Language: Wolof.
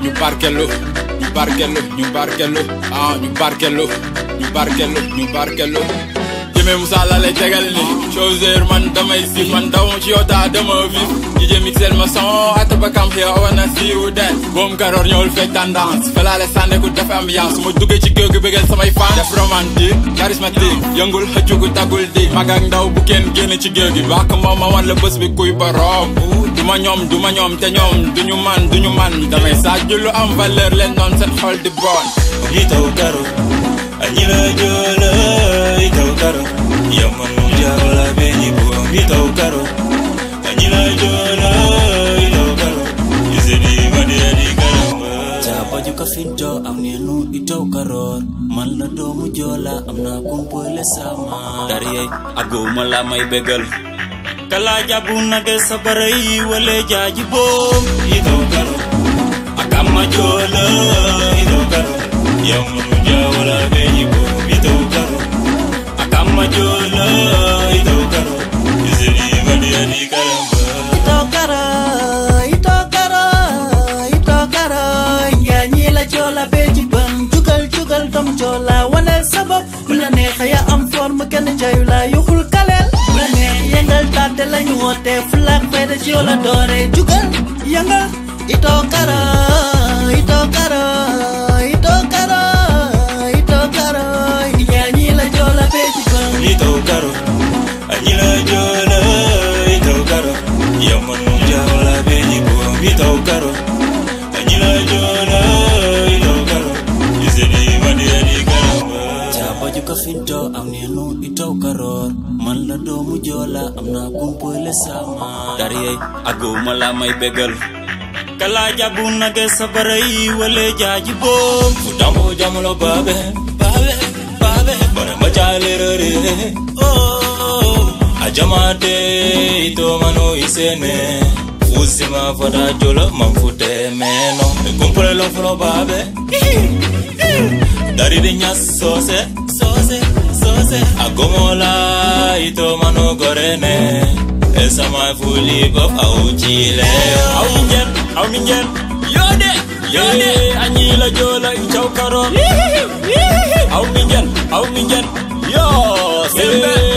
ñu barkelu ñu barkelu ñu barkelu ah ñu barkelu ñu barkelu ñu barkelu jëmee Moussa la lay tegal ni Chauzer man damay si man daw ci yow taa dama vif DJ mixel ma son at ba kam here I wanna see you dance boom karoor ñëwul fekk tendance felaale sànne ku def ambiance su ma duggee ci géew gi bëggal samay fan def romantique charismatique yëngul xëccu gu tagul di mag ak ndaw bu kenn génn ci géew gi bàkk moom ma wan la bés bi kuy borom du ma ñoom du ma ñoom te ñoom duñu man duñu man damay saaju lu am valeur leen doon seen xol di bon Itaw karo Anyila jola Itaw karo Yaman jala benyi buang Itaw karo Anyila jola Itaw karo Izedi madia di karamba Jabaju ka finto am nenu itaw karor man la doomu joola am naa kumpule sama dariyey aguma la may bégal kala jabu nage sabaray wale jaaji boom Itaw karo Akama jola Itaw karo Yaman jala benyi buang Itaw karo Akama jola Itaw karo Izedi madia di karamba itokara itokara itokara yaa ñi la joola bee ci ban jugal jugal dom joola wane sabab bu la neex ya am forme kenn jayu la yuxul kaleel bu la neex yëngal tàtte lañu woote fulaak fayda ci yow la doore jugal yëngal itokara itokara itokara itokara yaa ñi la joola bee ci ban Itaw karo Anyila jola Itaw karo Yaman jala benyi buang Itaw karo Anyila jola Itaw karo Izedi madia di karamba Jabaju ka finto am nenu itaw karor man la doomu joola am naa kumpule sama dariyey aguma la may bégal kala jabu nage sabaray wale jaaji boom Utambo jamulo babe Babe Babe Bara machale rere Oh Ajamate ito mano isene Usima fada jolo mamfute meno Kumpule lo fulo babe Dari de nyas sose Sose Sose Agomola ito mano gorene Esa ma fuli bop au chile aw mi njen aw mi njen yode yode anyi la joola itaw karor aw mi njen aw mi njen yo sembe